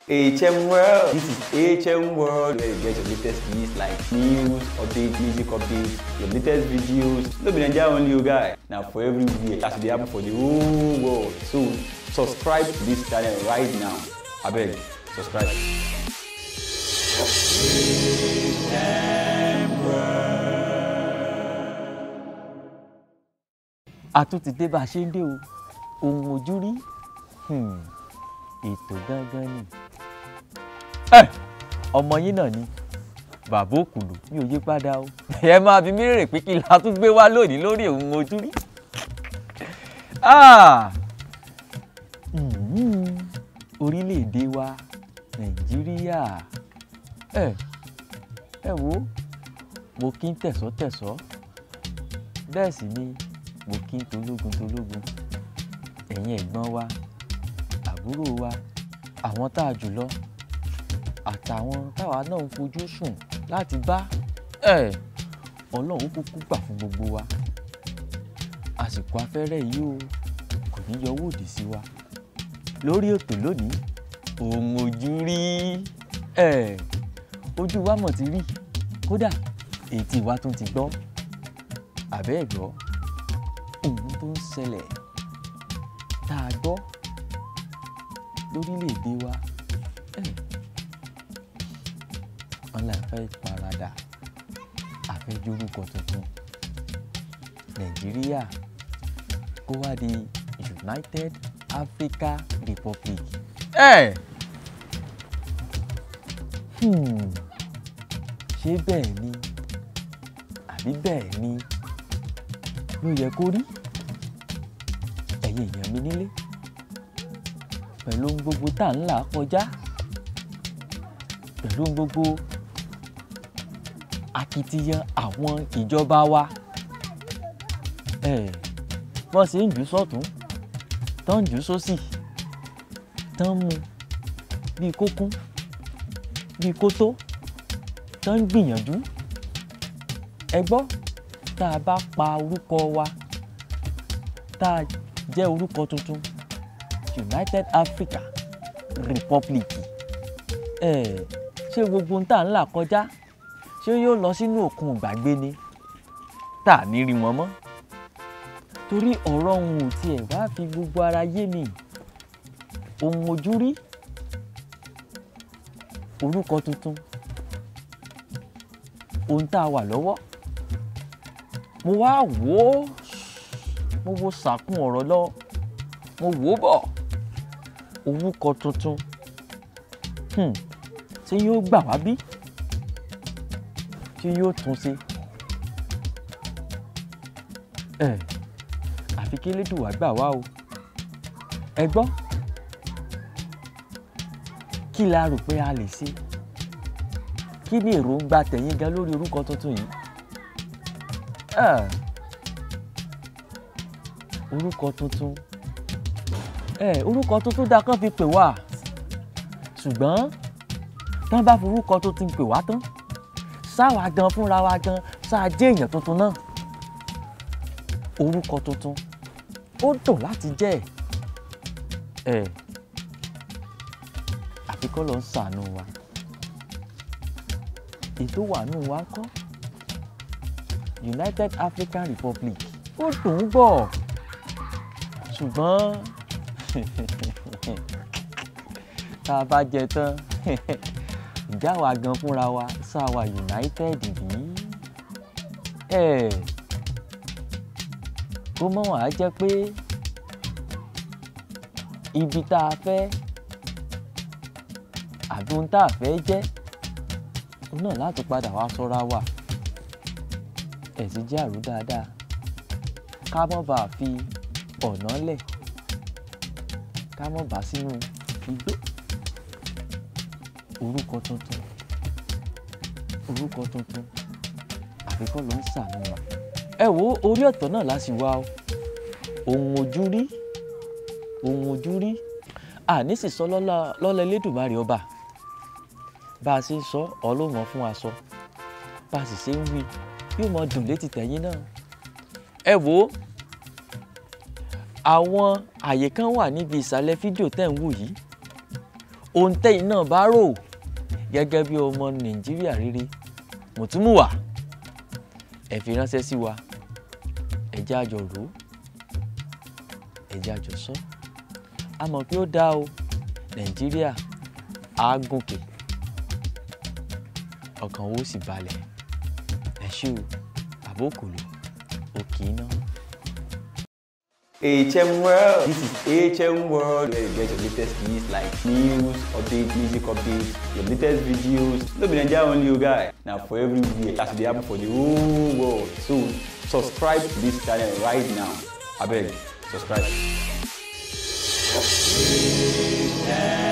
HM World. This is HM World where you get your latest news like news, updates, music updates, your latest videos. No be Nigeria only you guy. Now for everywhere. As it dey happen for the whole world. So subscribe to this channel right now. Abeg, subscribe. a tún ti dé bá a ṣe ń dé o ohun ojú rí hmm, ètò gangan ni ẹ ọmọ yín náà ni bàbá òkùlù mi ò yí padà o ẹ máa fi mí rèrè pé kí la tún gbé wá lónìí lórí ohun ojú rí Ah! Mhm. orílẹ̀-èdè wa nàìjíríà ẹ ẹ wo mo kí ń tẹ̀sọ́-tẹ̀sọ́ bẹ́ẹ̀ sì ni mo kí ń tológun tológun ẹ̀yin ẹ̀gbọ́n wa àbúrò wa àwọn tá a jù lọ àtàwọn táwa náà ń fojú sùn láti bá ẹ̀ ọlọ́run kúkú gbà fún gbogbo wa àsìkò afẹ́rẹ́ yìí o kò ní yọ owó òdì sí wa lórí ètò lónìí ohun ojú rí ẹ̀ ojú wa mọ̀ ti rí kódà ètí wa tún ti gbọ́ àbẹ́ ẹ̀ gbọ́ ohun tó ń ṣẹlẹ̀ tá a gbọ́ lórílẹ̀‐èdè wa ẹ̀, wọn là fẹ́ paradà àfẹ́jórúkọ tuntun nàìjíríà kó wá di united africa republic. ẹ̀ hmm, ṣé bẹ́ẹ̀ ni àbí bẹ́ẹ̀ ni ló yẹ kó rí ẹ̀yin èèyàn mi nílé pẹ̀lú ohun gbogbo tá à ń là kọjá pẹ̀lú ohun gbogbo akitiyan àwọn ìjọba wa ẹ̀ wọ́n ṣe ń jù sọ́tún tán ń jù sósì tán ń mu bíi kókún bíi kótó tán ń gbìyànjú ẹ gbọ́ tá a bá pa orúkọ wa tá a jẹ́ orúkọ tuntun United Africa Republic ẹ̀ ṣé gbogbo ohun tá à ń là kọjá ṣé yóò lọ sínú òkun ìgbàgbé ni tá à ní rí wọn mọ́ torí ọ̀rọ̀ ohun ò tiẹ̀ wá fi gbogbo ara yé mi ohun ojú rí orúkọ tuntun ohun tá a wà lọ́wọ́ mo wá wò ó mo wo sàkún ọ̀rọ̀ lọ mo wò ó bọ̀ orúkọ tuntun hmm, ṣé yóò gbà wá bí ṣé yóò tún ṣe ẹ àfi kí Elédùwà gbà wá o ẹ gbọ́ kí la rò pé a lè ṣe kí ni èròǹgbà tẹ̀yìn gan lórí orúkọ tuntun yìí Ah, orúkọ tuntun ẹ orúkọ tuntun dáa kán fi pè wá ṣùgbọ́n tán bá forúkọ tuntun pè wá tán sáwa gan fúnra wa gan sáà jẹ́ èèyàn tuntun náà orúkọ tuntun ó dùn láti jẹ́ ẹ àfi kọ́ ló ń ṣàánú wa ètò wà nù wa ń kọ́ United African Republic ó dùn ún gbọ́ ṣùgbọ́n tá a bá jẹ tán ìjà wa gan fúnra wa sáà wa United bí ẹ kó mọ̀ wá jẹ́ pé ibi tá a fẹ́ àbí ohun tá a fẹ́ jẹ́ òun náà láti padà wá sọ́ra wà ẹ̀sìn jẹ́ àrò dáadáa ká mọ́ bá a fi ọ̀nà lẹ̀ ká mọ́ bá sínú igbó orúkọ tuntun orúkọ tuntun àfikọ́ ló ń ṣàánú wa ẹ wo orí ọ̀tọ̀ náà la sì wá o ohun ojú rí ohun ojú rí àní sì sọ lọ́lá lọ́lá Elédùmarè ọba bá a ṣe ń sọ ọlọ́run fún wa sọ bá a sì ṣe ń wí yóò mọ dùn létí tẹ̀yìn náà ẹ wo àwọn àyè kan wà níbi ìsàlẹ̀ fídíò tẹ̀ ń wò yìí ohun tẹ́yìn náà bá rò gẹ́gẹ́ bí ọmọ nàìjíríà rere mùtúmùwà ẹ fi ránṣẹ́ sí wa ẹ jẹ́ àjọ rò ó ẹ jẹ́ àjọ sọ a mọ̀ pé ó dáa o nàìjíríà á gòkè ọkàn owó sì balẹ̀ ẹ ṣé o àbókòlò òkè iná. HM World. This is HM World where you get your latest news like news, updates, music updates, your latest videos. No be Nigeria only you guy. Now for everywhere. As they happen for the whole world. So subscribe to this channel right now. I beg, subscribe.